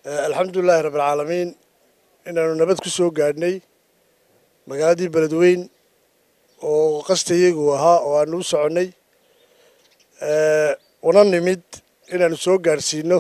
alxamdulilaahi rabbilcaalamiin inaanu nabad ku soo gaadhnay magaaladii beledweyn oo qastayagu ahaa oo aanu u soconnay una nimid inaanu soo gaadhsiino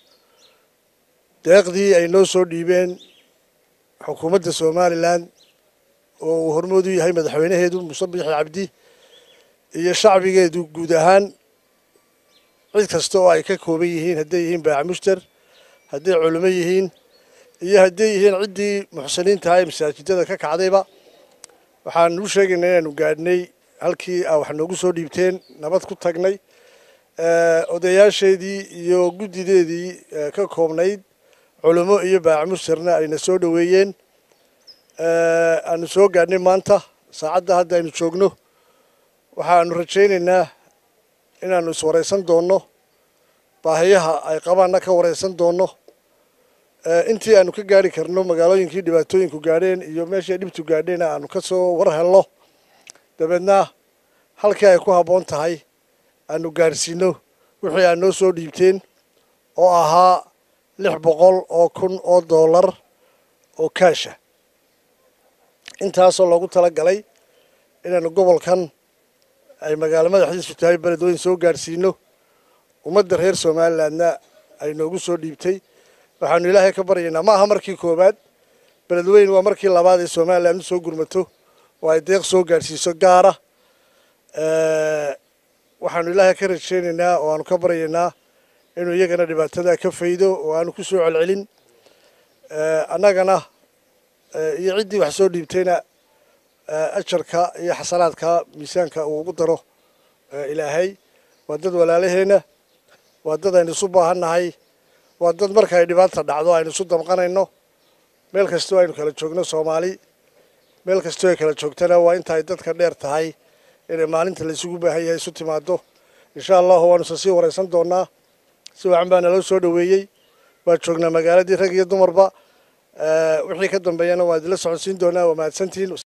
deeqdii ay noo soo dhiibeen xukuumadda somalilan oo uu hormoodu yahay madaxweynaheedu muuse bixi cabdi iyo shacbigeedu guud ahaan cid kasta oo ay ka kooban yihiin hadday yihiin baacamuster hadday culimo yihiin iyo hadday yihiin ciddii muxsiniintaha ee masaajidada ka kacdayba waxaanu u sheegaynaa inaanu gaadhnay halkii a wax noogu soo dhiibteen nabad ku tagnay odayaasheedii iyo guddideedii ka koobnayd culimo iyo baacamusterna ayna soo dhoweeyeen aanu soo gaadhnay maanta saacadda hadda aynu joogno waxaanu rajaynaynaa inaanu iswaraysan doonno baahiyaha ay qabaanna ka waraysan doonno intii aanu ka gaari karno magaalooyinkii dhibaatooyinku gaadheen iyo meeshii dhibtu gaadheen aanu ka soo war helno dabeedna halkii ay ku habboon tahay aanu gaadhsiino wixii aad noo soo dhiibteen oo ahaa lix boqol oo kun oo dollar oo kaasha intaasoo loogu tala galay inaanu gobolkan ay magaalo madaxdiisu tahay beledweyn soo gaadhsiino ummadda reer somalilandna ay noogu soo dhiibtay waxaanu ilaahay ka baryaynaa ma aha markii koowaad beledweyn waa markii labaad ee somaliland usoo gurmato oo ay deeq soo gaadhsiiso gaara waxaanu ilaahay ka rajaynaynaa oo aanu ka baryaynaa inuu iyagana dhibaatada ka faydo oo aanu ku soo celcelin annagana iyo ciddii wax soo dhiibtayna ajarka iyo xasanaadka miisaanka uu ugu daro ilaahay waa dad walaalaheenna waa dad aynu isu baahannahay waa dad marka ay dhibaata dhacdo aynu isu damqanayno meel kastoo aynu kala joogno soomaali meel kastoo ay kala joogtana waa inta ay dadka dheer tahay inay maalinta la isugu baahan yahay isu timaado insha allahu waanusa sii waraysan doonaa si wacan baa naloo soo dhoweeyey waa joognaa magaaladii rag iyo dumarba wixii ka dambeeyana waa idinla socodsiin doonaa waa mahadsantihiin